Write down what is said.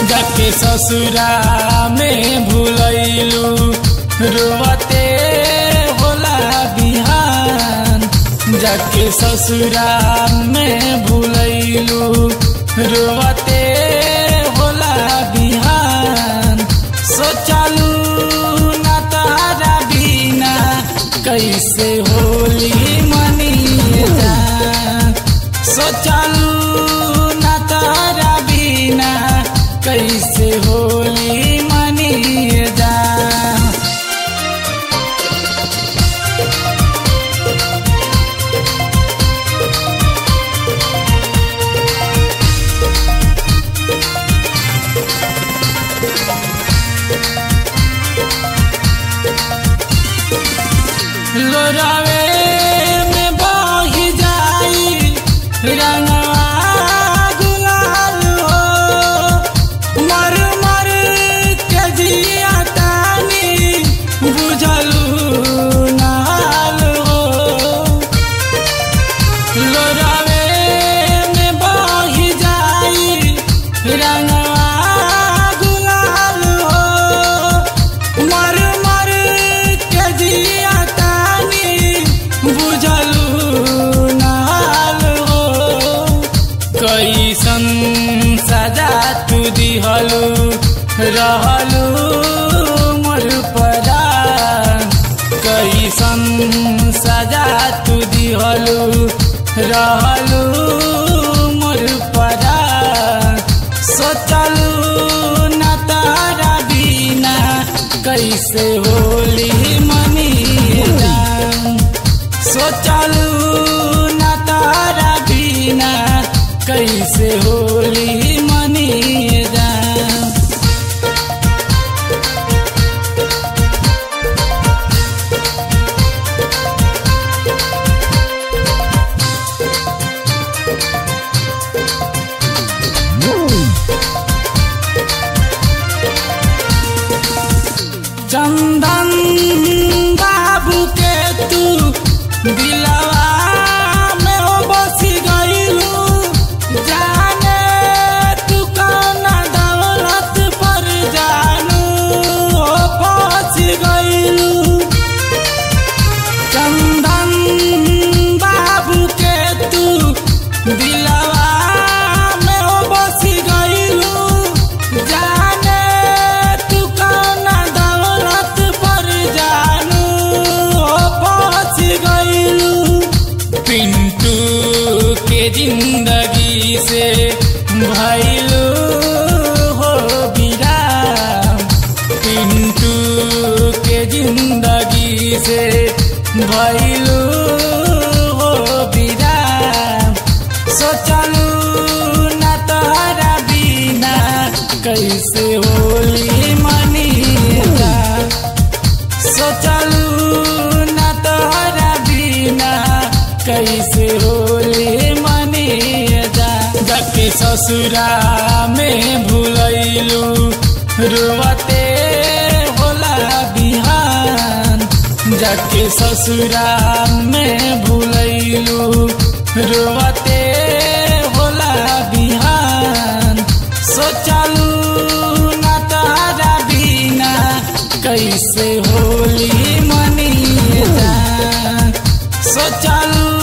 जाके ससुरा में भूलैलू रोवते होला बिहान जाके ससुरा में भूलैलू रोवते होला बिहान सोचलू ना तारा बिना कैसे होली मनी जान सोचलू ना तारा बिना कैसे होली मनी जान लोरावे में बही जाई रंगवा गुलाल हो मर मर के जिया तानी बुझलू नाल हो लोरावे में बही जाई रंगवा गुलाल हो मर मर के जिया तानी बुझलू नाल हो कैसन सजा तू दिहलू रहलू मोर परान कैसन सजा तू दिहलू रहलू मोर परान सोचलू न तारा बिना कैसे होली मनी जान सोचलू न तारा बिना कैसे होली मनी जान चंदन बाबू के तू दिलवा में ओ बसी गईलू जाने तू कौन दौलत पर जानू ओ बसी गईलू चंदन बाबू के तू दिलवा में ओ बसी गईलू जाने तू कौन दौलत पर जानू ओ बस गईलू पिंटू के जिंदगी से भैलू हो विराम पिंटू के जिंदगी से भैलू हो विराम सोचलू न तोहरा बिना कैसे होली मनी जान सोचलू न तोहरा बिना कैसे होली मनी जान जाके ससुरा में भूलैलू रुवते होला बिहान जाके ससुरा में भूलैलू रुवते होला बिहान सोचलू न तारा बिना कैसे होली मनी जान सोचलू